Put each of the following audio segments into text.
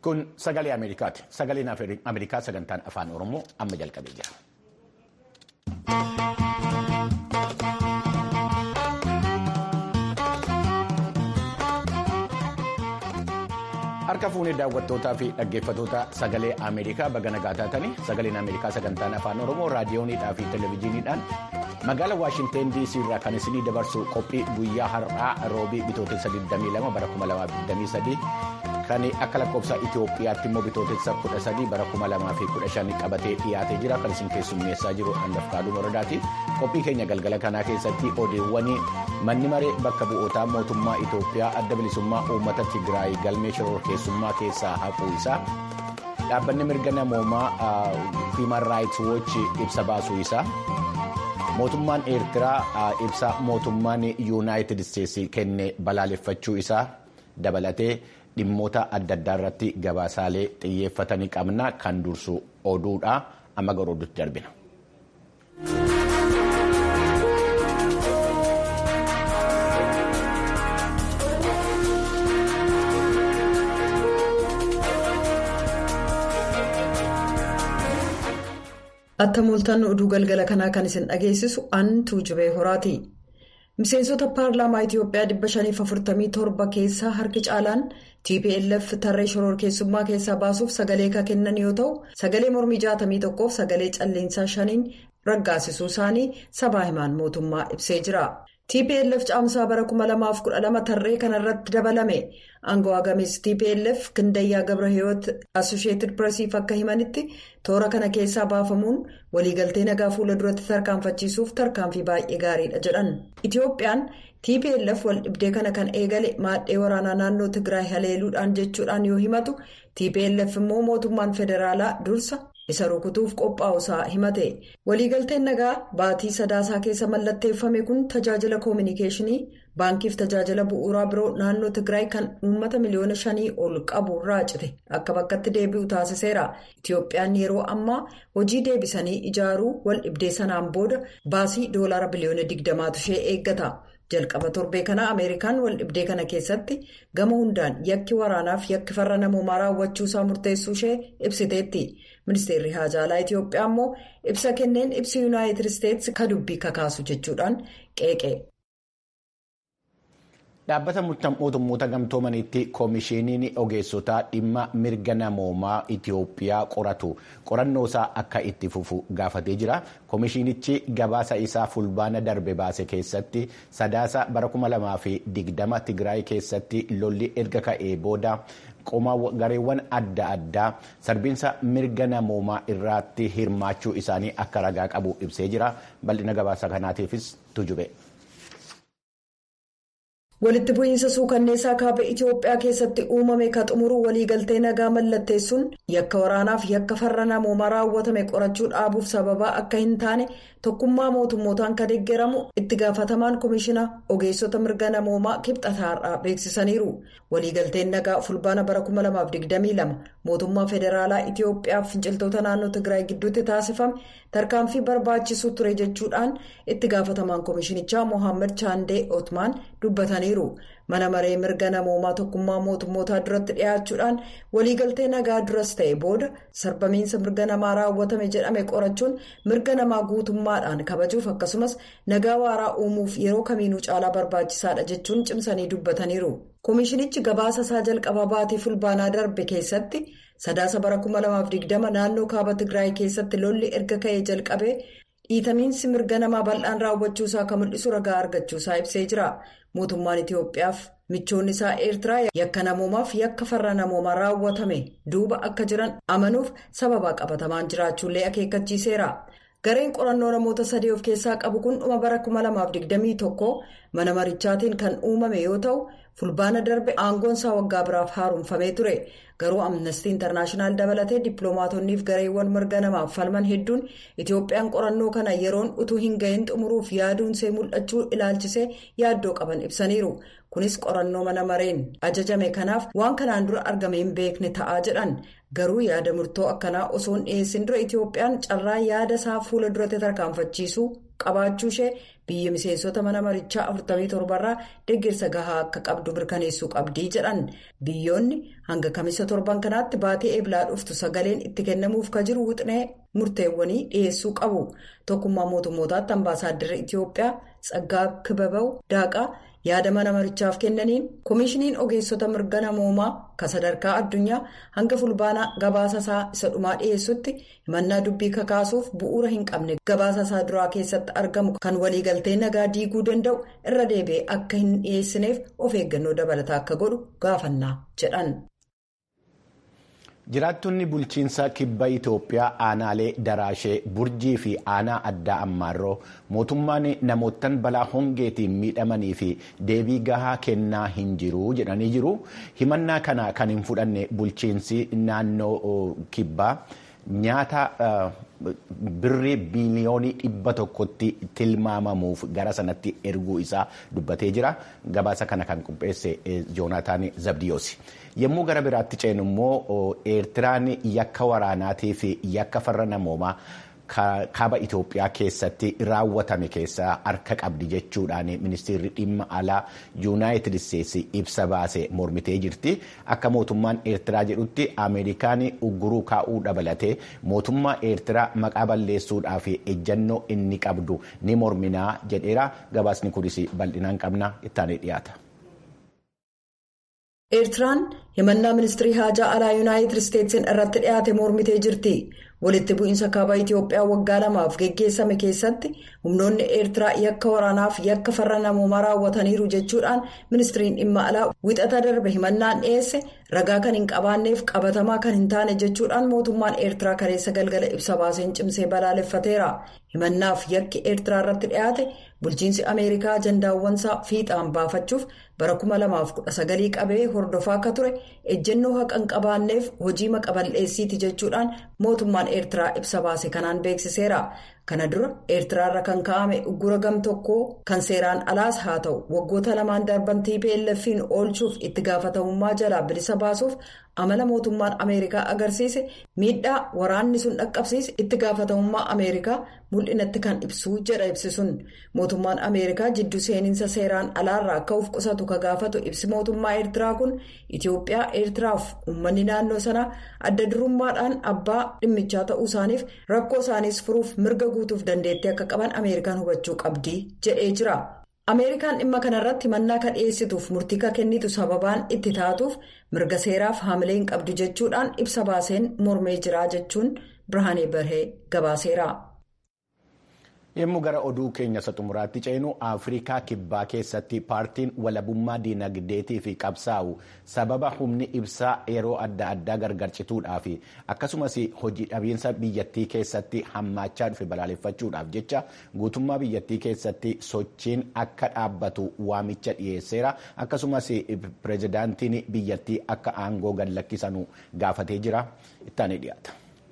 Kun sagalee Ameerikaati. Sagaleen Ameerikaa sagantaan afaan Oromoo amma jalqabee jira. Harka fuunee daawwattootaa fi dhaggeeffattoota sagalee Ameerikaa baga nagaa taatanii sagaleen Ameerikaa sagantaan afaan Oromoo raadiyooniidhaa fi televezyiiniidhaan magaalaa Waashinteen DC irraa kan isinii dabarsu qophii guyyaa har'aa roobii bitootessa 22 bara 2023 kan akka lakkoofsa Itoophiyaatti immoo bitootessa 13 bara 2015 qabatee dhiyaatee jira kan isin keessummeessaa jiru handafkaaduu moradaati. Qophii keenya galgala kanaa keessatti odeewwan manni maree bakka bu'ootaa mootummaa Itoophiyaa adda bilisummaa uummata Tigraay galmee shororkeessummaa keessaa haquu isaa dhaabbanni mirga namoomaa Human Rights Watch ibsa baasuu isaa. mootummaan eertiraa ibsa mootummaan yuunaayitid isteetsi kenne balaaleffachuu isaa dabalatee dhimmoota adda addaa irratti gabaasaalee xiyyeeffatanii qabna kan dursu oduudha amma gara oduutti darbina. Atta mooltaan oduu galgala kanaa kan isin dhageessisu an tuujubee horaati. Miseensota paarlaamaa Itiyoophiyaa 547 keessaa harki caalaan TPLF tarree shororkeessummaa keessaa baasuuf sagalee kan kennan yoo ta'u sagalee mormii 61 fi sagalee calleensaa shaniin raggaasisuu isaanii sabaa himaan mootummaa ibsee jira. TPLF caamsaa bara 2012 tarree kanarratti dabalame aangawaa gameessi TPLF Kindayyaa Gabrahiyoot Assosheetid Piresiif akka himanitti toora kana keessaa baafamuun waliigaltee nagaa fuula duratti tarkaanfachiisuuf tarkaanfii baay'ee gaariidha jedhan. Itiyoophiyaan TPLF wal dhibdee kana kan eegale maadhee waraanaa naannoo Tigraay haleeluudhaan jechuudhaan yoo himatu TPLF immoo mootummaan federaalaa dursa. isa rukutuuf qophaa'usaa himate waliigalteen nagaa baatii sadaasaa keessa mallatteeffame kun tajaajila koominikeeshinii baankiif tajaajila bu'uuraa biroo naannoo tigraay kan uummata miliyoona shanii ol qabu raacite akka bakkatti deebi'u taasiseera itiyoophiyaan yeroo ammaa hojii deebisanii ijaaruu wal dhibdee sanaan booda baasii doolaara biliyoona digdamaatu ishee eeggata. jalqaba torbee kana ameerikaan wal dhibdee kana keessatti gama hundaan yakki waraanaaf yakki farra namoomaa raawwachuusaa murteessuu ishee ibsiteetti ministeerri haajaalaa itiyoophiyaa immoo ibsa kenneen ibsi yuunaayitid isteetsi ka dubbii kakaasu jechuudhaan qeeqe. Dhaabbata mootummoota gamtoomaniitti koomishiniin ogeessotaa dhimma mirga namoomaa Itiyoophiyaa qoratu qorannoosaa akka itti fufu gaafatee jira. Koomishinichi gabaasa isaa fulbaana darbe baase keessatti sadaasa bara 2020 Tigraay keessatti lolli erga ka'ee booda gareewwan adda addaa sarbiinsa mirga namoomaa irratti hirmaachuu isaanii akka ragaa qabu ibsee jira. Bal'ina gabaasa kanaatiifis tujube. walitti bu'iinsa suukanneessaa kaaba itiyoophiyaa keessatti uumame ka xumuruu waliigaltee nagaa mallatteessuun yakka waraanaaf yakka farra namoomaa raawwatame qorachuu dhaabuuf sababaa akka hin taane tokkummaa mootummootaan kan deeggaramu itti gaafatamaan koomishina ogeessota mirga namoomaa kibxataarraa beeksisaniiru waliigalteen nagaa fulbaana bara 2022 mootummaa federaalaa itiyoophiyaaf finciltoota naannoo tigraay gidduutti taasifame tarkaanfii barbaachisuu ture jechuudhaan itti gaafatamaan koomishinichaa mohaammed chaandee otmaan dubbataniiru mana maree mirga namoomaa tokkummaa mootummootaa duratti dhiyaachuudhaan waliigaltee nagaa duras ta'e booda sarbamiinsa mirga namaa raawwatame jedhame qorachuun mirga namaa guutummaadhaan kabajuuf akkasumas nagaa waaraa uumuuf yeroo kamiinuu caalaa barbaachisaadha jechuun cimsanii dubbataniiru. koomishinichi gabaasa isaa jalqabaa baatii fulbaanaa darbe keessatti sadaasa bara 2020 naannoo kaaba tigraay keessatti lolli erga ka'ee jalqabee dhiitamiinsi mirga namaa bal'aan raawwachuusaa kan mul'isu ragaa argachuusaa ibsee jira mootummaan itiyoophiyaaf michoonni isaa eertiraa yakka namoomaaf yakka farra namoomaa raawwatame duuba akka jiran amanuuf sababaa qabatamaan jiraachuullee akeekkachiiseera. gareen qorannoo namoota sadii of keessaa qabu kun dhuma bara 2021 mana marichaatiin kan uumame yoo ta'u fulbaana darbe aangoon isaa waggaa biraaf haaromfamee ture garuu amnestii intarnaashinaal dabalatee dippiloomaatonni fi gareewwan mirga namaaf falman hedduun itiyoophiyaan qorannoo kana yeroon utuu hin gahin xumuruuf yaaduunsee mul'achuu ilaalchisee yaaddoo qaban ibsaniiru kunis qorannoo mana mareen ajajame kanaaf waan kanaan dura argame hin beekne ta'aa jedhan garuu yaada murtoo akkanaa osoo hin dhiyeessin dura itiyoophiyaan carraa yaada isaa fuula duratti tarkaanfachiisuu qabaachuu ishee biyyi miseensota mana marichaa 47 irraa deeggarsa gahaa akka qabdu mirkaneessuu qabdii jedhan biyyoonni hanga kamisa torban kanaatti baatee eeblaa dhuftu sagaleen itti kennamuuf ka jiru wixinee murteewwanii dhiyeessuu qabu tokkummaa mootummootaatti ambaasaaddarri itiyoophiyaa tsaggaa kibabaw daaqaa. yaada mana marichaaf kennaniin koomishiniin ogeessota mirga namoomaa kan sadarkaa addunyaa hanga fulbaanaa gabaasa isaa isa dhumaa dhiyeessutti himannaa dubbii kakaasuuf bu'uura hin qabne gabaasa isaa duraa keessatti argamu kan waliigaltee nagaa diiguu danda'u irra deebi'ee akka hin dhiyeessineef of eeggannoo dabalataa akka godhu gaafannaa jedhan. jiraattonni bulchiinsa kibba itoophiyaa aanaalee daraashee burjii fi aanaa addaa ammaarroo mootummaan namoottan balaa hongeetiin miidhamanii fi deebii gahaa kennaa hin jiru jedhanii jiru himannaa kana kan hin fudhanne bulchiinsi naannoo kibbaa nyaata birrii biiliyoonii dhibba tokkotti tilmaamamuuf gara sanatti erguu isaa dubbatee jira gabaasa kana kan qopheesse joonataan zabdiyoos. yommuu gara biraatti ceenu immoo eertiraan yakka waraanaatii fi yakka farra namoomaa kaaba Itoophiyaa keessatti raawwatame keessaa harka qabdi jechuudhaan ministeerri dhimma alaa yuunaayitid isteetsi ibsa baase mormitee jirti akka mootummaan eertiraa jedhutti ameerikaan ugguruu kaa'uu dabalatee mootummaa eertiraa maqaa balleessuudhaa fi ejjannoo inni qabdu ni morminaa jedheera gabaasni kunis bal'inaan qabna ittaanee dhiyaata. eertiraan himannaa ministirii haajaa alaa yuunaayitid isteetsiin irratti dhiyaate mormitee jirti walitti bu'iinsa kaabaa itiyoophiyaa waggaa lamaaf geggeessame keessatti humnoonni eertiraa yakka waraanaaf yakka farra namoomaa raawwataniiru jechuudhaan ministiriin dhimma alaa wixata darbe himannaan dhiyeesse ragaa kan hin qabaanneef qabatamaa kan hin taane jechuudhaan mootummaan eertiraa kaleessa galgala ibsa baaseen cimsee balaaleffateera himannaaf yakki eertiraa irratti dhiyaate bulchiinsi ameerikaa ajandaawwansaa fiixaan baafachuuf bara 2019 qabee hordofaa akka ture ejjennoo haqa hin qabaanneef hojii maqaballeessiiti jechuudhaan mootummaan eertiraa ibsa baase kanaan beeksiseera kana dura eertiraarra kan ka'ame uggura gam tokkoo kan seeraan alaas haa ta'u waggoota lamaan darban tplf'n oolchuuf itti gaafatamummaa jalaa bilisa baasuuf amala mootummaan ameerikaa agarsiise miidhaa waraanni sun dhaqqabsiise itti gaafatamummaa ameerikaa mul'inatti kan ibsuu jedha ibsisuun mootummaan ameerikaa jidduu seeninsa seeraan alaarraa akka of qusatu ka gaafatu ibsi mootummaa eertiraa kun itiyoophiyaa eertiraaf uummanni naannoo sanaa adda durummaadhaan abbaa dhimmichaa ta'uu isaaniif rakkoo isaaniis furuuf mirga guutuuf dandeettii akka qaban ameerikaan hubachuu qabdi jedhee jira. ameerikaan dhimma kanarratti mannaa kan dhiyeessituuf murtii ka kennitu sababaan itti taatuuf mirga seeraaf haamilee hin qabdu jechuudhaan ibsa baaseen mormee jira jechuun birhaanee barhee gabaaseera. yommuu gara oduu keenya isa xumuraatti ceenu afrikaa kibbaa keessatti paartiin walabummaa diinagdeetii fi qabsaa'u sababa humni ibsaa yeroo adda addaa gargarcituudhaa fi akkasumas hojii dhabiinsa biyyattii keessatti hammaachaa dhufe balaaleffachuudhaaf jecha guutummaa biyyattii keessatti sochiin akka dhaabbatu waamicha dhiyeesseera akkasumas pireezidaantiin biyyattii akka aangoo gad lakkisanu gaafatee jira ittaanii dhiyaata.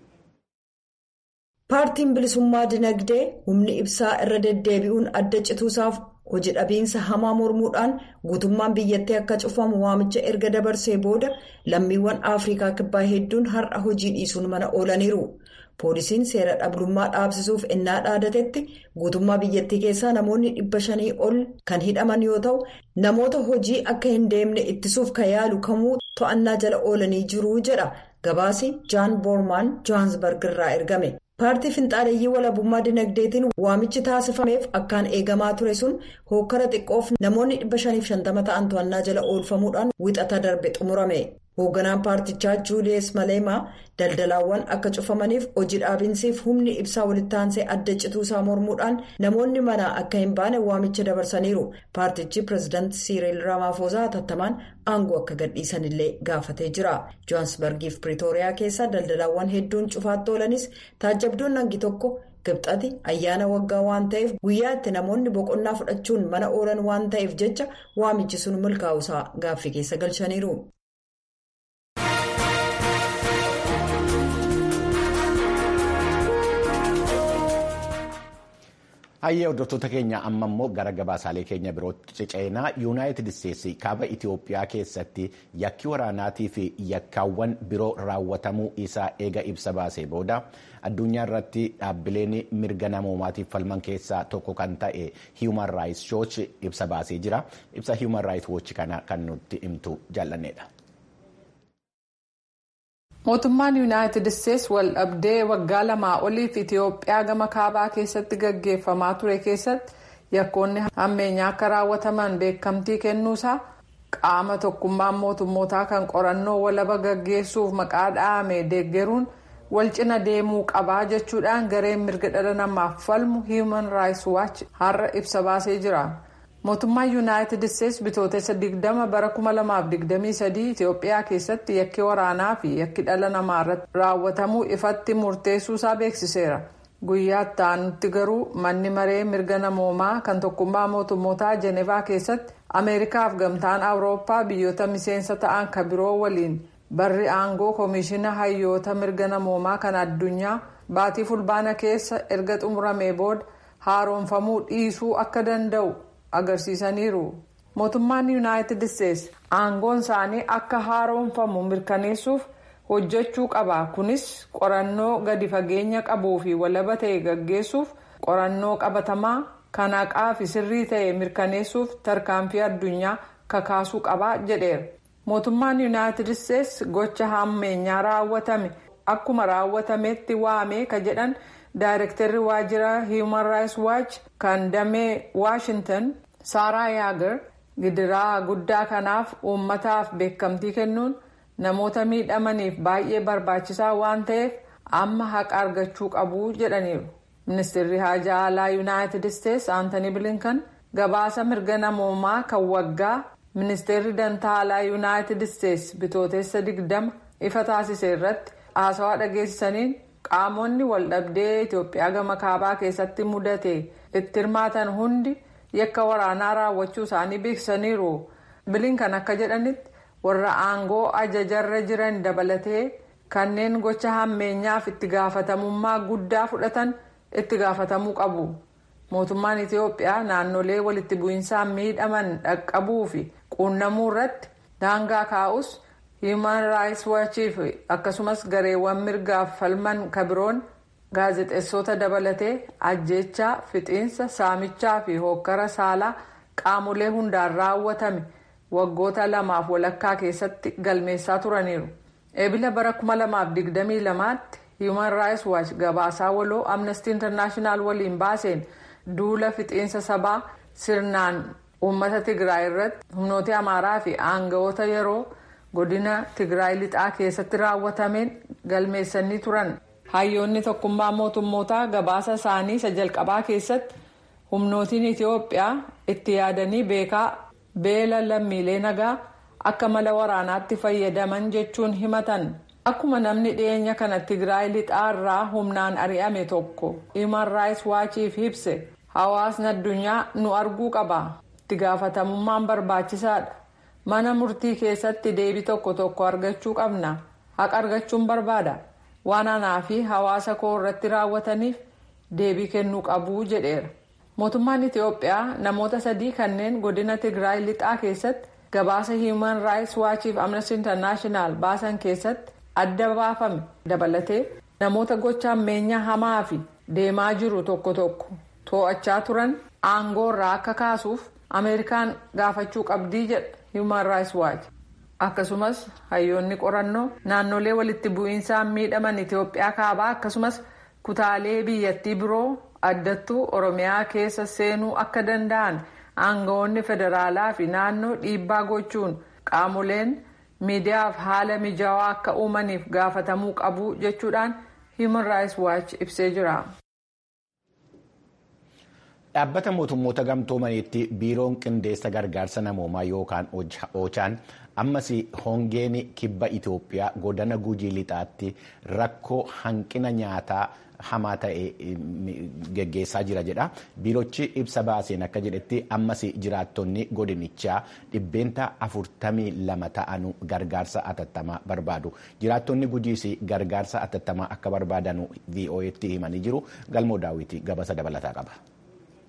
paartiin bilisummaa dinagdee humni ibsaa irra deddeebi'uun adda cituusaaf hojii dhabiinsa hamaa mormuudhaan guutummaan biyyattii akka cufamu waamicha erga dabarsee booda lammiiwwan afrikaa kibbaa hedduun har'a hojii dhiisuun mana oolaniiru poolisiin seera dhablummaa dhaabsisuuf ennaa dhaadatetti guutummaa biyyattii keessaa namoonni dhibba shanii ol kan hidhaman yoo ta'u namoota hojii akka hin deemne ittisuuf kan yaalu kamuu to'annaa jala oolanii jiru jedha gabaasi jaan boormaan johaansbarg irraa ergame. paartii finxaaleeyyii walabummaa dinagdeetiin waamichi taasifameef akkaan eegamaa ture sun hookkara xiqqoof namoonni 550 ta'an to'annaa jala oolfamuudhaan wixata darbe xumurame hoogganaan paartichaa juuliyees maleemaa daldalaawwan akka cufamaniif hojii dhaabinsiif humni ibsaa walitti aansee adda cituusaa mormuudhaan namoonni manaa akka hin baane waamicha dabarsaniiru paartichi pireezidaanti siiriil ramaafosaa hatattamaan aangoo akka gadhiisanillee gaafatee jira johaansbargiif piriitooriyaa keessa daldalaawwan hedduun cufaatti oolanis taajabdoon hangi tokko gibxati ayyaana waggaa waan ta'eef guyyaa itti namoonni boqonnaa fudhachuun mana oolan waan ta'eef jecha waamichi sun milkaa'usaa gaaffii keessa galchaniiru. Hayyee hordoftoota keenya amma immoo gara gabaasaalee keenya birootti ciceenaa yuunaayitid isteetsi kaaba Itoophiyaa keessatti yakki waraanaatii fi yakkaawwan biroo raawwatamuu isaa eega ibsa baasee booda addunyaa irratti dhaabbileen mirga namoomaatiif falman keessaa tokko kan ta'e Human Rights Watch ibsa baasee jira. Ibsa Human Rights Watch kana kan nutti himtu jaallanneedha. mootummaan yuunaayitid isteetsi wal dhabdee waggaa lamaa oliif itiyoophiyaa gama kaabaa keessatti gaggeeffamaa ture keessatti yakkoonni hammeenyaa akka raawwataman beekamtii kennuusaa qaama tokkummaan mootummootaa kan qorannoo walaba gaggeessuuf maqaa dha'ame deeggaruun wal cina deemuu qabaa jechuudhaan gareen mirga dhala namaaf falmu human rights watch har'a ibsa baasee jira. mootummaan yuunaayitid isteetsi bitootessa 20 bara 2023 itiyoophiyaa keessatti yakki waraanaa fi yakki dhala namaa irratti raawwatamuu ifatti murteessuusaa beeksiseera guyyaa itti aanutti garuu manni maree mirga namoomaa kan tokkummaa mootummootaa jenevaa keessatti ameerikaaf gamtaan awurooppaa biyyoota miseensa ta'an kan biroo waliin barri aangoo koomishina hayyoota mirga namoomaa kan addunyaa baatii fulbaana keessa erga xumuramee booda haaromfamuu dhiisuu akka danda'u. agarsiisaniiru mootummaan yuunaayitid isteetsi aangoon isaanii akka haaromfamu mirkaneessuuf hojjechuu qaba kunis qorannoo gadi fageenya qabuu fi walaba ta'e gaggeessuuf qorannoo qabatamaa kan haqaa fi sirrii ta'e mirkaneessuuf tarkaanfii addunyaa kakaasuu qaba jedheera mootummaan yuunaayitid isteetsi gocha hammeenyaa raawwatame akkuma raawwatametti waame ka jedhan daayirektarri waajjira human rights watch kan damee waashintan saaraa yaagar gidiraa guddaa kanaaf uummataaf beekamtii kennuun namoota miidhamaniif baay'ee barbaachisaa waan ta'eef amma haqa argachuu qabu jedhaniiru ministeerri haajaa alaa yuunaayitid isteetsi aantanii bilinkan gabaasa mirga namoomaa kan waggaa ministeerri dantaa alaa yuunaayitid isteetsi bitootessa 20 ifa taasise irratti haasawaa dhageessisaniin qaamonni waldhabdee itiyoophiyaa gama kaabaa keessatti mudate itti hirmaatan hundi yakka waraanaa raawwachuu isaanii beeksisaniiru bilinkan akka jedhanitti warra aangoo ajajarra jiran dabalatee kanneen gocha hammeenyaaf itti gaafatamummaa guddaa fudhatan itti gaafatamuu qabu mootummaan itiyoophiyaa naannolee walitti bu'insaan miidhaman dhaqqabuu fi quunnamuu irratti daangaa kaa'us hiiman raayis waachiif akkasumas gareewwan mirgaaf falman kabiroon gaazexeessota dabalatee ajjeechaa fixiinsa saamichaa fi hokkara saalaa qaamolee hundaan raawwatame waggoota lamaaf walakkaa keessatti galmeessaa turaniiru eebila bara 2022tti hiiman raayis waachi gabaasaa waloo amnestii intarnaashinaal waliin baaseen duula fixiinsa sabaa sirnaan uummata tigraay irratti humnoota amaaraa fi aangawoota yeroo godina tigraay lixaa keessatti raawwatameen galmeessanii turan hayyoonni tokkummaa mootummootaa gabaasa isaanii isa jalqabaa keessatti humnootiin itiyoophiyaa itti yaadanii beekaa beela lammiilee nagaa akka mala waraanaatti fayyadaman jechuun himatan akkuma namni dhiyeenya kana tigraay lixaa irraa humnaan ari'ame tokko himan raayis waachiif ibse hawaasni addunyaa nu arguu qaba itti gaafatamummaan barbaachisaadha mana murtii keessatti deebii tokko tokko argachuu qabna haqa argachuun barbaada waan anaa fi hawaasa koo irratti raawwataniif deebii kennuu qabuu jedheera mootummaan itiyoophiyaa namoota sadii kanneen godina tigraay lixaa keessatti gabaasa hiiman raayis waachiif amnesty intarnaashinaal baasan keessatti adda baafame dabalatee namoota gocha hammeenyaa hamaa fi deemaa jiru tokko tokko to'achaa turan aangoo irraa akka kaasuuf ameerikaan gaafachuu qabdii jedha hiiman raayis waachi akkasumas hayyoonni qorannoo naannolee walitti bu'iinsaan miidhaman itiyoophiyaa kaabaa akkasumas kutaalee biyyattii biroo addattuu oromiyaa keessa seenuu akka danda'an aangawoonni federaalaa fi naannoo dhiibbaa gochuun qaamoleen miidiyaaf haala mijaawaa akka uumaniif gaafatamuu qabu jechuudhaan human rights watch ibsee jira. Dhaabbata mootummoota gamtoomaniitti biiroon qindeessa gargaarsa namoomaa yookaan oochaan ammas hongeen kibba Itoophiyaa godina gujii lixaatti rakkoo hanqina nyaataa hamaa ta'e geggeessaa jira jedha. Biirochi ibsa baaseen akka jedhetti ammas jiraattonni godinichaa dhibbeenta afurtamii lama ta'an gargaarsa atattamaa barbaadu. Jiraattonni gujiis gargaarsa atattamaa akka barbaadan VOA'tti himanii jiru. Galmoo daawwitii gabasa dabalataa qaba.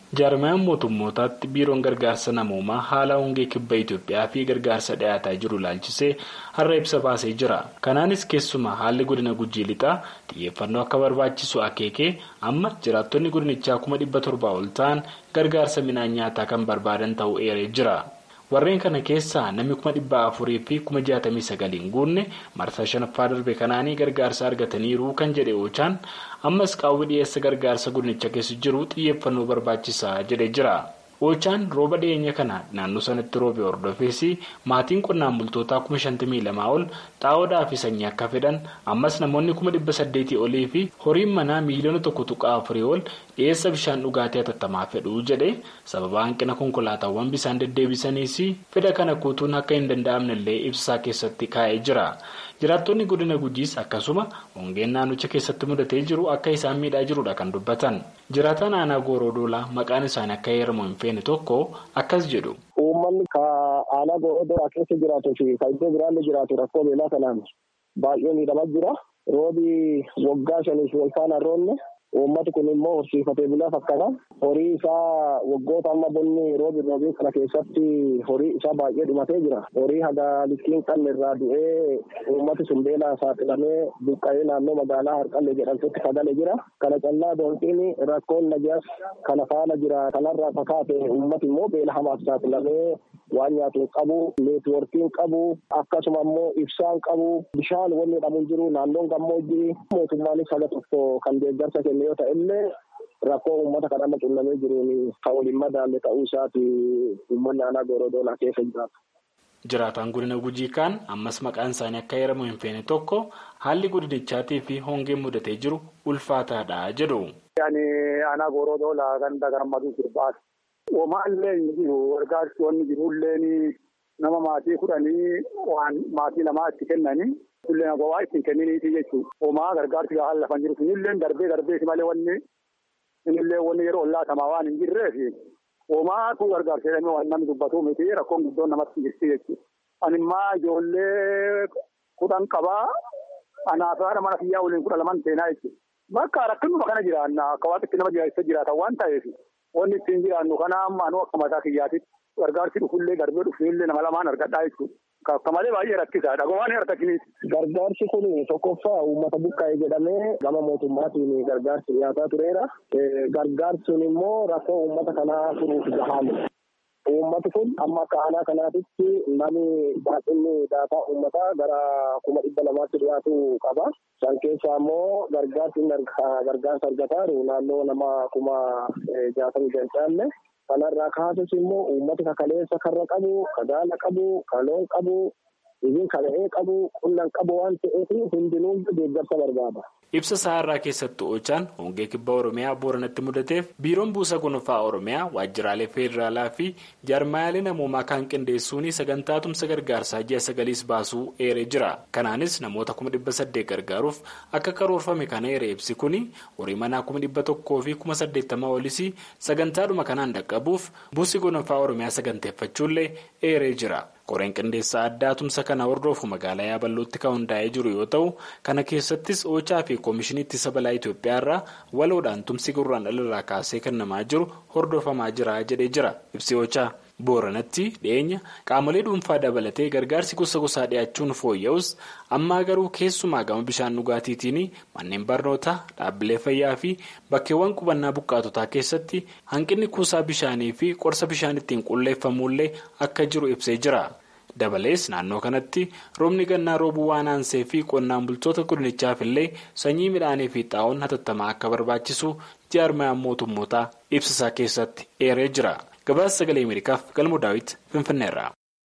jaarmayaan mootummootaatti biiroon gargaarsa namoomaa haala hongee kibba Itoophiyaa fi gargaarsa dhiyaataa jiru ilaalchisee har'a ibsa baasee jira. Kanaanis keessumaa haalli godina gujii lixaa xiyyeeffannoo akka barbaachisu akeekee amma jiraattonni godinichaa kuma dhibba torbaa ol ta'an gargaarsa midhaan nyaataa kan barbaadan ta'uu eeree jira. warreen kana keessaa namni kuma dhibba afurii fi kuma jaatamii sagaliin guunne marsaa shanaffaa darbe kanaanii gargaarsa argataniiru kan jedhe oochaan ammas qaawwi dhiyeessa gargaarsa godinicha keessa jiru xiyyeeffannoo barbaachisaa jedhe jira. Oochaan rooba dhiyeenya kana naannoo sanatti roobe hordofees maatiin qonnaan bultootaa kuma shantamii lamaa ol xaa'oodhaa fi sanyii akka fedhan ammas namoonni kuma dhibba saddeetii olii fi horiin manaa miiliyoona tokko tuqaa afurii ol dhiyeessa bishaan dhugaatii hatattamaa fedhuu jedhe sababa hanqina konkolaataawwan bishaan deddeebisaniis fedha kana guutuun akka hin danda'amnellee ibsaa keessatti kaa'ee jira. jiraattonni godina gujiis akkasuma hongeen naannicha keessatti mudatee jiru akka isaan miidhaa jirudha kan dubbatan jiraataan aanaa gooroo doolaa maqaan isaanii akka heeramu hin feene tokko akkas jedhu. uummanni ka aanaa gooroo doolaa keessa jiraatuu fi ka iddoo biraallee jiraatu rakkoo beelaa kanaan baay'ee miidhamaa jira roobi waggaa shaniif wal faana roonne uummati kun immoo horsiifatee bulaa fakkaata horii isaa waggoota amma bonni roobi roobii kana keessatti horii isaa baay'ee dhumatee jira horii haga littiin qabne irraa du'ee uummati sun beelaa saaxilamee buqqa'ee naannoo magaalaa harqallee jedhamtutti kagale jira kana callaa doonqiin rakkoon nagaas kana faana jira kanarraa fakkaate uummati immoo beela hamaaf saaxilamee waan nyaatu hin qabu neetwoorkiin qabu akkasuma immoo ibsaan qabu bishaan wanni dhabuun jiru naannoon gammoojjii mootummaanis haga tokko kan deeggarsa kennu yoo ta'e illee rakkoo uummata kan amma qunnamee jiruun kan waliin madaalle ta'uu isaati uummanni aanaa goorodoolaa keessa jiraatu. Jiraataan godina gujii kaan ammas maqaan isaanii akka heeramu hin feene tokko haalli godinichaatii fi hongeen mudatee jiru ulfaataadha jedhu. Ani aanaa goorodoolaa ganda gammaduu sirbaati. Womaallee hin jiru gargaarsi wanni jirullee nama maatii kudhanii waan maatii lamaa itti kennanii illee waa ittiin kenniniiti jechuudha. Homaa gargaarsi gahaan lafan jiru sunillee darbee darbeeti malee wanni inillee wanni yeroo laatamaa waan hin jirreef homaatu gargaarsa jedhamee waan namni dubbatu miti rakkoon guddoon namatti jirti jechuudha. Animmaa ijoollee kudhan qabaa anaaf haadha mana fiyyaa waliin kudha laman seenaa jechuudha. Bakka rakkinuma kana jiraanna akka waan itti nama jiraachisa jiraatan waan ta'eef wanni ittiin jiraannu kana amma anuu akka mataa kiyyaatitti gargaarsi dhufullee darbee dhufullee nama lamaan argadhaa jechuudha. Akka malee baay'ee rakkisaadha. Gomaan harkatiniiti. Gargaarsi kun tokkoffaa uummata buqqa'ee jedhamee gama mootummaatiin gargaarsi dhiyaataa tureera. Gargaarsi sun immoo rakkoo uummata kanaa furuuf gahaame. Uummati kun amma akka aanaa kanaatitti namni baay'inni daataa uummataa gara kuma dhibba lamaatti dhiyaatu qaba. San keessaa immoo gargaarsi gargaarsa argataa jiru naannoo nama kuma jaatamii kan caalle. Kanarraa kaasus immoo uummati kakaleessa karra qabu, kagaala qabu, kaloon qabu, isin kala'ee qabu, qullan qabu waan ta'eef hundinuu deeggarsa barbaada. Ibsa saarraa keessatti oolchaan hongee kibba Oromiyaa Booranatti mudateef biiroon buusa gonfaa Oromiyaa waajjiraalee federaalaa fi jaarmayaalee namoomaa kan qindeessuun sagantaa tumsa gargaarsaa ji'a sagaliis baasuu eeree jira. Kanaanis namoota kuma dhibba saddeet gargaaruuf akka karoorfame kana eeree ibsi kuni horii manaa kuma dhibba tokkoo fi kuma saddeettamaa olis sagantaadhuma kanaan dhaqqabuuf buusi gonfaa Oromiyaa saganteeffachuullee eeree jira. Qoreen qindeessaa addaa tumsa kana hordofu magaalaa Yaabalootti kan hundaa'ee jiru yoo ta'u kana keessattis oochaa fi koomishinii ittisa balaa Itoophiyaa irraa waloodhaan tumsi gurraan dhalarraa kaasee kennamaa jiru hordofamaa jira jedhee jira ibsi oochaa. Booranatti dhiyeenya qaamolee dhuunfaa dabalatee gargaarsi gosa gosaa dhiyaachuun fooyya'us ammaa garuu keessumaa gama bishaan dhugaatiitiin manneen barnootaa dhaabbilee fayyaa fi bakkeewwan qubannaa buqqaatotaa keessatti hanqinni kuusaa bishaanii fi qorsa bishaan ittiin qulleeffamullee akka jiru ibsee jira. Dabalees naannoo kanatti roobni gannaa roobuu waan aansee fi qonnaan bultoota godinichaaf illee sanyii midhaanii fi xaa'oon hatattamaa akka barbaachisu jaarmayaan mootummootaa ibsisaa keessatti eeree jira. Gabaasa sagalee Ameerikaaf galmoo daawwiti Finfinneerra.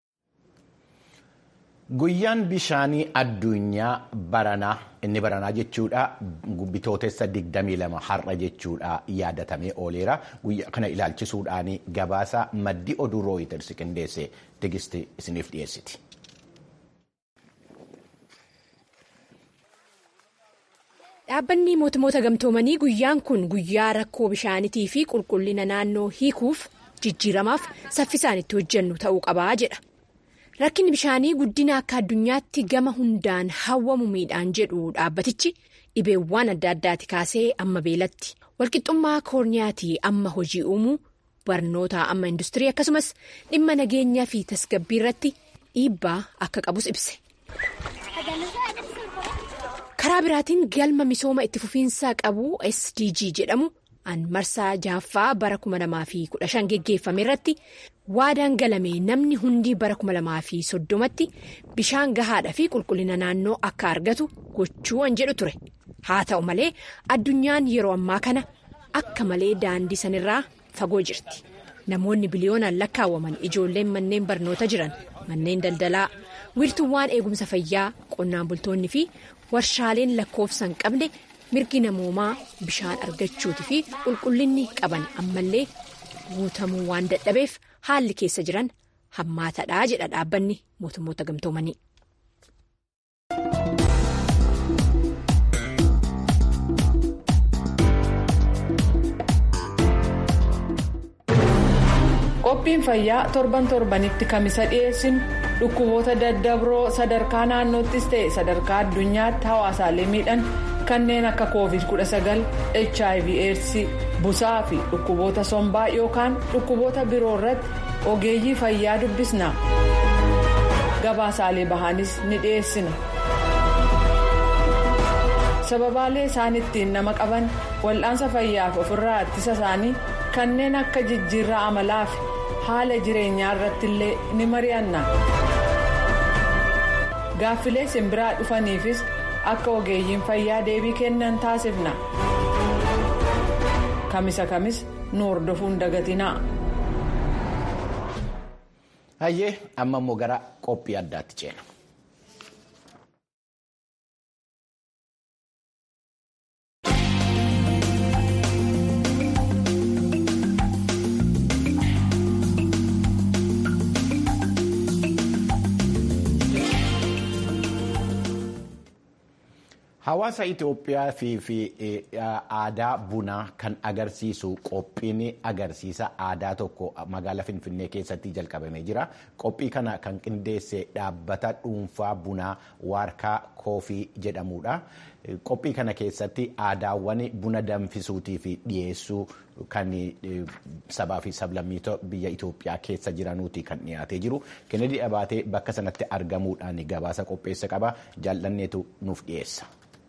Guyyaan bishaanii addunyaa baranaa inni baranaa jechuudha bitootessa 22 har'a jechuudha yaadatamee ooleera guyyaa kana ilaalchisuudhaan gabaasa maddi oduu rooyiters qindeesse tigisti isiniif dhiyeessiti. Dhaabbanni mootummoota gamtoomanii guyyaan kun guyyaa rakkoo bishaaniitii fi qulqullina naannoo hiikuuf jijjiiramaaf saffisaan itti hojjennu ta'uu qabaa jedha. Rakkinni bishaanii guddina akka addunyaatti gama hundaan hawwamu miidhaan jedhu dhaabbatichi dhibeewwan adda addaati kaasee amma beelatti walqixxummaa koorniyaatii amma hojii uumuu barnoota amma industirii akkasumas dhimma nageenyaa fi tasgabbii irratti dhiibbaa akka qabus ibse. karaa biraatiin galma misooma itti fufiinsaa qabu sdg jedhamu an marsaa jaaffaa bara 2015 geggeeffame irratti waadaan galame namni hundi bara 2030tti bishaan gahaadhaa fi qulqullina naannoo akka argatu gochuu an jedhu ture haa ta'u malee addunyaan yeroo ammaa kana akka malee daandii sanirraa fagoo jirti namoonni biliyoonaan lakkaawwaman ijoolleen manneen barnoota jiran manneen daldalaa wiirtuuwwan eegumsa fayyaa qonnaan bultoonni fi warshaaleen lakkoofsa hin qabne mirgi namoomaa bishaan argachuutii fi qulqullinni qaban ammallee guutamuu waan dadhabeef haalli keessa jiran hammaataadhaa jedha dhaabbanni mootummoota gamtoomanii. qophiin fayyaa torban torbanitti kamisa dhiyeessinu dhukkuboota daddabroo sadarkaa naannoottis ta'e sadarkaa addunyaatti hawaasaalee miidhan kanneen akka covid 19 hiv aids busaa fi dhukkuboota sombaa yookaan dhukkuboota biroo irratti ogeeyyii fayyaa dubbisna gabaasaalee bahaanis ni dhiyeessina sababaalee isaan ittiin nama qaban wal'aansa fayyaaf ofirraa ittisa isaanii kanneen akka jijjiirraa amalaa fi haala jireenyaa irratti illee ni mari'anna gaaffilee simbiraa dhufaniifis akka ogeeyyiin fayyaa deebii kennan taasifna kamisa kamis nu hordofuun dagatinaa. hayyee amma immoo gara qophii addaatti ceena. Hawaasa Itoophiyaa fi aadaa bunaa kan agarsiisu qophiin agarsiisa aadaa tokko magaalaa Finfinnee keessatti jalqabamee jira. Qophii kana kan qindeesse dhaabbata dhuunfaa bunaa Waarkaa Koofii jedhamudha. Qophii kana keessatti aadaawwan buna danfisuutii fi dhiyeessuu kan sabaa fi sablammiita biyya Itoophiyaa keessa jiranuuti kan dhiyaatee jiru. Kennedy Abaatee bakka sanatti argamuudhaan gabaasa qopheessa qaba. Jaallanneetu nuuf dhiyeessa.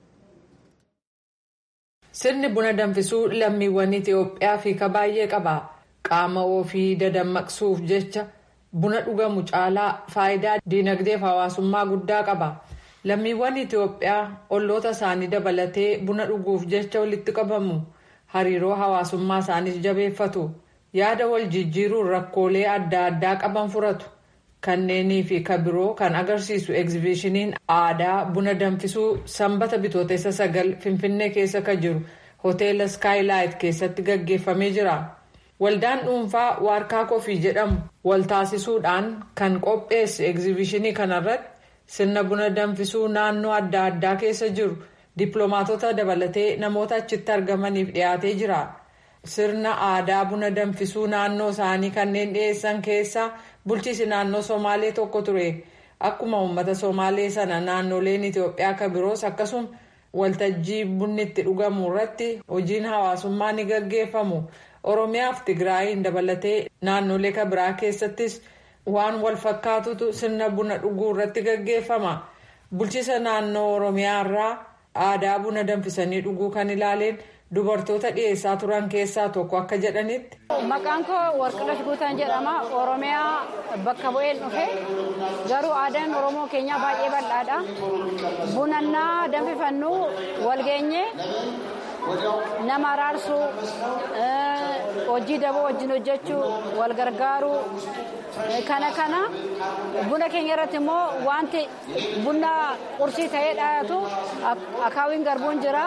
Sirni buna danfisuu lammiiwwan Itoophiyaa fiika baay'ee qaba. Qaama ofii dadammaqsuuf jecha buna dhugamu caalaa faayidaa dinagdeef hawaasummaa guddaa qaba. Lammiiwwan Itoophiyaa olloota isaanii dabalatee buna dhuguuf jecha walitti qabamu. Hariiroo hawaasummaa isaaniis jabeeffatu. Yaada wal jijjiiruun rakkoolee adda addaa qaban furatu. Kanneenii fi kabiroo kan agarsiisu egzibishiniin aadaa buna danfisuu sanbata bitootessa sagal finfinnee keessa kan jiru hoteela skaayilaayit keessatti gaggeeffamee jira. Waldaan dhuunfaa waarkaa kofii jedhamu wal taasisuudhaan kan qopheesse egzibishinii kanarratti sirna buna danfisuu naannoo adda addaa keessa jiru dippiloomaatota dabalatee namoota achitti argamaniif dhiyaatee jira. Sirna aadaa buna danfisuu naannoo isaanii kanneen dhiyeessan keessaa bulchiisi naannoo somaalee tokko ture akkuma uummata somaalee sana naannoleen itiyoophiyaa kan biroos akkasuma waltajjii bunni itti dhugamu irratti hojiin hawaasummaa ni gaggeeffamu oromiyaaf tigraayiin dabalatee naannolee kan biraa keessattis waan wal fakkaatutu sirna buna dhuguu irratti gaggeeffama bulchiisa naannoo oromiyaa irraa aadaa buna danfisanii dhuguu kan ilaaleen. dubartoota dhiyeessaa turan keessaa tokko akka jedhanitti. Maqaan koo Warqilash Guutaan jedhama. Oromiyaa bakka bu'een dhufe garuu aadaan Oromoo keenyaa baay'ee bal'aadha. Bunannaa danfifannu walgeenye nama araarsuu hojii daboo wajjin hojjechuu wal gargaaruu kana kana buna keenya irratti immoo wanti buna qursii ta'ee dhaayatu akaawiin garbuun jira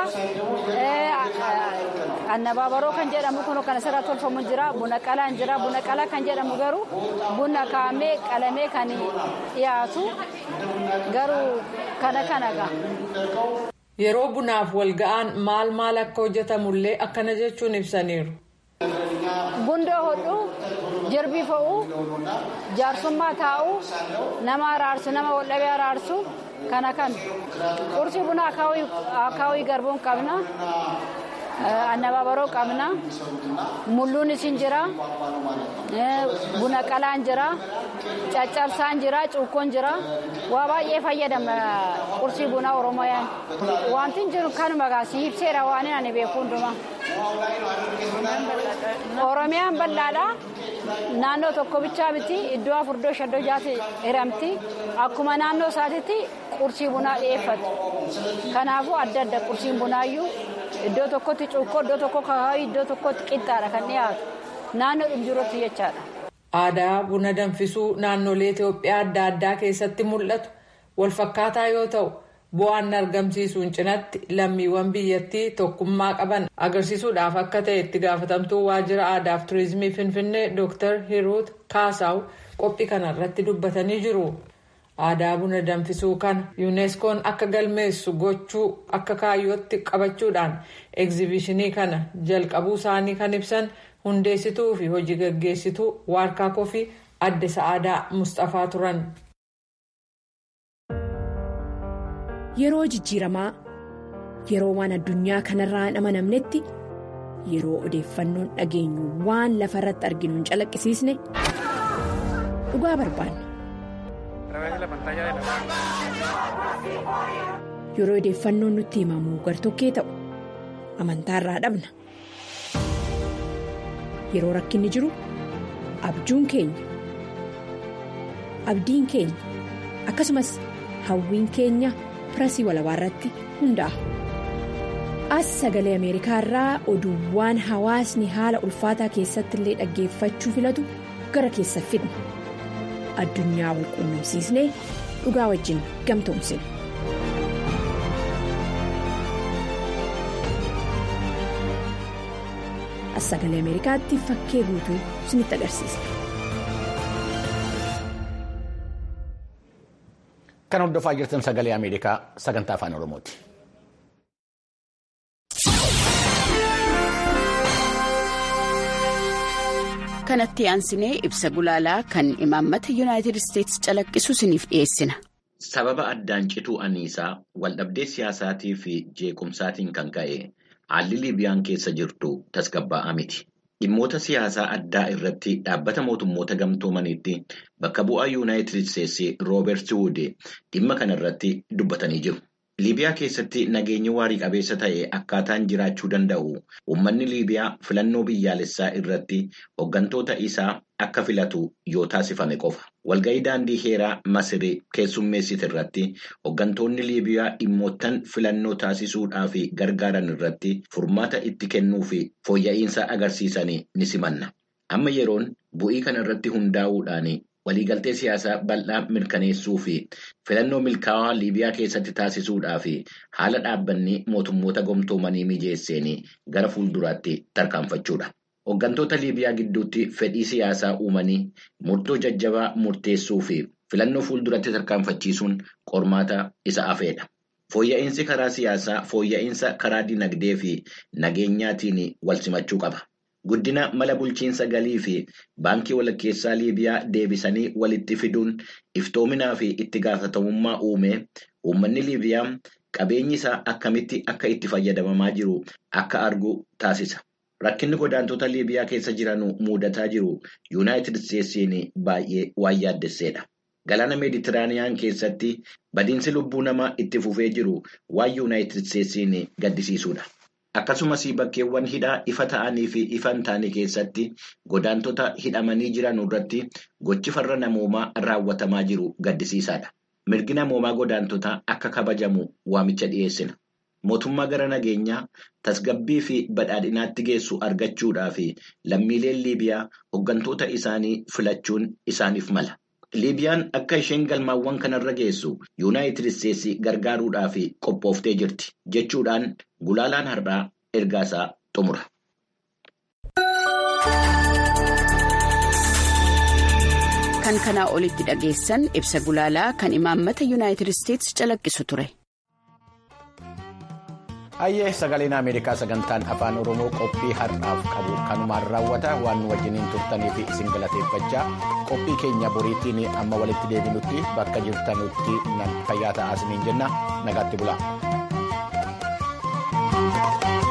annabaabaroo kan jedhamu kun kan asirraa tolfamu jira buna qalaan jira buna qalaa kan jedhamu garuu buna kaa'amee qalamee kan dhiyaatu garuu kana kana gaa. Yeroo bunaaf wal ga'an maal maal akka hojjetamullee akkana jechuun ibsaniiru. Gundoo hodhuu, jirbii fo'uu, jaarsummaa taa'uu, nama araarsu, nama waldhabee araarsu kana kan. Qursii buna akaawii garbuun qabna. Annabaabaroo qabna. Mulluunis hin jira. Buna qalaan jira. Caccabsaan jira. Cuukkoon jira. Waa baay'ee fayyadama qursii bunaa Oromoyaan. Wanti hin jiru kanuma gaasii ibseera waan ani beeku hundumaa. Oromiyaan bal'aadha. Naannoo tokko bichaa miti iddoo afur iddoo shan iddoo jaati hiramti. Akkuma naannoo isaatiitti qursii bunaa dhiyeeffatu. Kanaafuu adda adda qursiin bunaayyuu iddoo tokkotti cuukkoo iddoo tokko kahaayii iddoo tokkotti qixxaadha kan dhiyaatu. Naannoo dhimjiirratti jechaadha. Aadaa buna danfisuu naannolee Itoophiyaa adda addaa keessatti mul'atu walfakkaataa yoo ta'u bu'aan argamsiisuun cinatti lammiiwwan biyyattii tokkummaa qaban agarsiisuudhaaf akka ta'e itti gaafatamtuu waajjira aadaaf turizimii finfinnee Dr. Hiruut Kaasaw qophii kanarratti dubbatanii jiru. Aadaa buna danfisuu kana yuuneskoon akka galmeessu gochuu akka kaayyootti qabachuudhaan egzibishinii kana jalqabuu isaanii kan ibsan hundeessituu fi hojii gaggeessituu waarkaa kofii adde sa'aadaa Mustafaa turan. Yeroo jijjiiramaa yeroo waan addunyaa kanarraa hin amanamnetti yeroo odeeffannoon dhageenyu waan lafa irratti arginu hin calaqqisiisne dhugaa barbaanna. Yeroo odeeffannoon nutti himamu gartokkee ta'u amantaarraa dhabna. Yeroo rakkinni jiru abjuun keenya abdiin keenya akkasumas hawwiin keenya. pirasii walabaa irratti hundaa'a. As sagalee Ameerikaa irraa oduuwwan hawaasni haala ulfaataa keessatti illee dhaggeeffachuu filatu gara keessa fidna. Addunyaa wal quunnamsiisnee dhugaa wajjin gamtoomsina. As sagalee Ameerikaatti fakkee guutuu isinitti agarsiisa. Kan hordofaa jirtan sagalee Ameerikaa sagantaa afaan Oromooti. Kanatti aansinee ibsa gulaalaa kan imaammata Yuunaayitid Isteetsi calaqqisu isiniif dhiyeessina. Sababa addaan cituu anniisaa waldhabdee siyaasaatii fi jeequmsaatiin kan ka'e haalli Liibiyaan keessa jirtu tasgabbaa'aa miti. Dhimmoota siyaasaa addaa irratti dhaabbata mootummoota gamtoomaniitti bakka bu'aa yuunaayitid isteetsi rooberti wuude dhimma kana irratti dubbatanii jiru. Liibiyaa keessatti nageenyi waarii qabeessa ta'e akkaataan jiraachuu danda'u uummanni Liibiyaa filannoo biyyaalessaa irratti hooggantoota isaa akka filatu yoo taasifame qofa. Walga'ii daandii heeraa Masirii keessummeessite irratti hooggantoonni Liibiyaa dhimmoottan filannoo taasisuudhaaf gargaaran irratti furmaata itti kennuu fi fooyya'insa agarsiisanii ni simanna. Amma yeroon bu'ii kana irratti hundaa'uudhaan waliigaltee siyaasaa bal'aa mirkaneessuu fi filannoo milkaa'aa Liibiyaa keessatti taasisuudhaaf haala dhaabbanni mootummoota gamtoomanii mijeesseen gara fuulduraatti tarkaanfachuudha. Hooggantoota Liibiyaa gidduutti fedhii siyaasaa uumanii murtoo jajjabaa murteessuu fi filannoo fuulduratti tarkaanfachiisuun qormaata isa afeedha. Fooyya'insi karaa siyaasaa fooyya'insa karaa dinagdee fi nageenyaatiin wal simachuu qaba. Guddina mala bulchiinsa galii fi baankii walakkeessaa Liibiyaa deebisanii walitti fiduun iftoominaa fi itti gaafatamummaa uume uummanni Liibiyaa qabeenyi isaa akkamitti akka itti fayyadamamaa jiru akka argu taasisa. Rakkinni godaantota Liibiyaa keessa jiran mudataa jiru Yuunaayitid Isteetsiin baay'ee waan yaaddesseedha. Galaana Meeditiraaniyaan keessatti badiinsi lubbuu namaa itti fufee jiru waan Yuunaayitid Isteetsiin gaddisiisuudha. Akkasumas bakkeewwan hidhaa ifa ta'anii fi ifa hin taane keessatti godaantota hidhamanii jiran irratti gochi farra namoomaa raawwatamaa jiru gaddisiisaadha. Mirgi namoomaa godaantotaa akka kabajamu waamicha dhiyeessina. Mootummaa gara nageenyaa tasgabbii fi badhaadhinaatti geessu argachuudhaaf lammiileen Liibiyaa hooggantoota isaanii filachuun isaaniif mala. Liibiyaan akka isheen galmaawwan kanarra geessu Yuunaayitid Isteetsi gargaaruudhaaf qophooftee jirti jechuudhaan gulaalaan har'aa ergaasaa xumura. Kan kanaa olitti dhageessan ibsa gulaalaa kan imaammata Yuunaayitid Isteetsi calaqqisu ture. Hayyee sagaleen Ameerikaa sagantaan afaan Oromoo qophii har'aaf qabu kanumaan raawwata waan nu wajjiniin turtanii fi isin galateeffachaa qophii keenya boriitiin amma walitti deebinutti bakka jirtanutti fayyaa ta'aa isiniin jenna nagaatti bulaa.